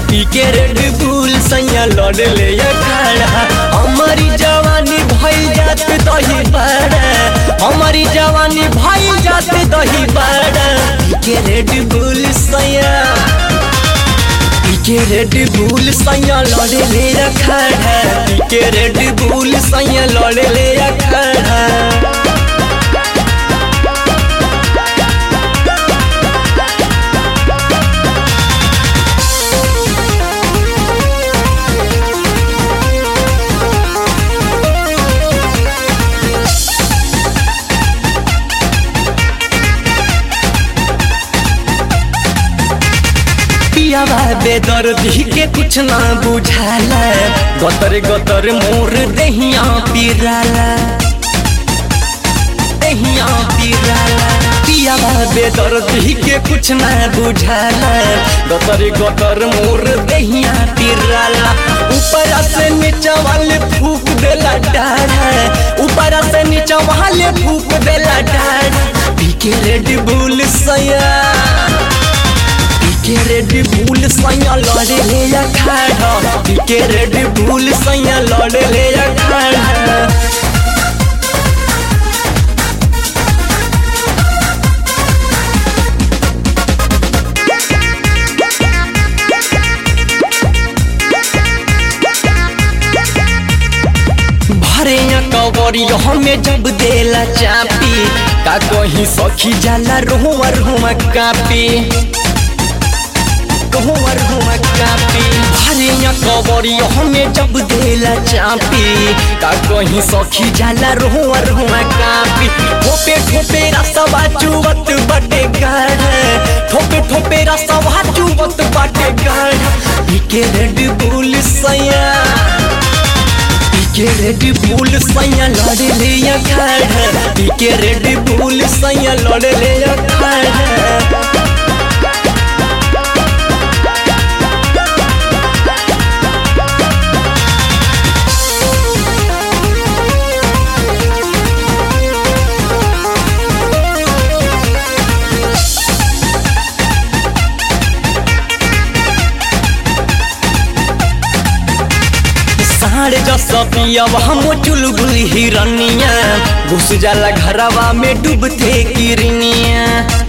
पी के रेड बुल सैया लड़ ले खड़ा हमारी जवानी भई जात दही बड़ा हमारी जवानी भई जात दही बड़ा पी के रेड बुल सैया पी के रेड बुल सैया लड़ ले खड़ा पी के रेड बुल सैया लड़ ले खड़ा पियावा बेदर्दी के कुछ ना बुझाला गतर गतर मोर दहिया पिराला दहिया पिराला पियावा बेदर्दी के कुछ ना बुझाला गतर गतर मोर दहिया पिराला ऊपर से नीचा वाले फूक देला डाढ़ा ऊपर से नीचा वाले फूक देला डाढ़ा पी के रेड बुल सया के रेड बुल सैया लड़े ले या खड़ा के रेड बुल सैया लड़े ले या खड़ा भरे कवरी हमें जब देला चापी का कहीं सखी जाला रोहुआ रोहुआ कापी कहूँवर हुआ कापी भरिया कबरी हमें जब देला चापी का कहीं सखी जाला रोहुअर हुआ कापी ठोपे ठोपे रसवा चुवत बटे गढ़ ठोपे ठोपे रसवा चुवत बटे गढ़ पीके रेड बुल सैया पीके रेड बुल सैया लड़ ले खड़ पीके रेड बुल सैया लड़ ले खड़ साढ़ जस पियब हम चुलबुल हिरनिया घुस जाला घरवा में डूबते किरनिया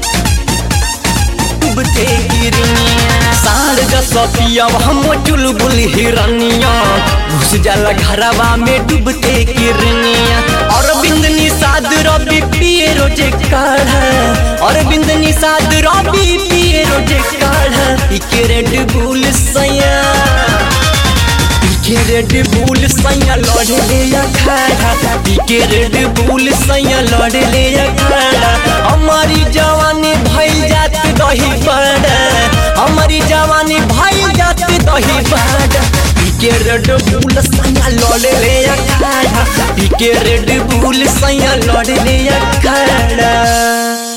डूबते किरनिया साढ़ जस पियब हम चुलबुल हिरनिया घुस जाला घरवा में डूबते किरनिया और बिंदनी साद रबी पिए रोजे काढ़ और बिंदनी साद रबी पिए रोजे काढ़ इके रेड बुल सैया पीके रेड बुल सैया लड़ ले खड़ा पीके रेड बुल सैया लड़ ले खड़ा हमारी जवानी भइल जात दही बड़ा हमारी जवानी भइल जात दही बड़ा पीके रेड बुल सैया लड़ ले खड़ा पीके रेड बुल सैया लड़ ले खड़ा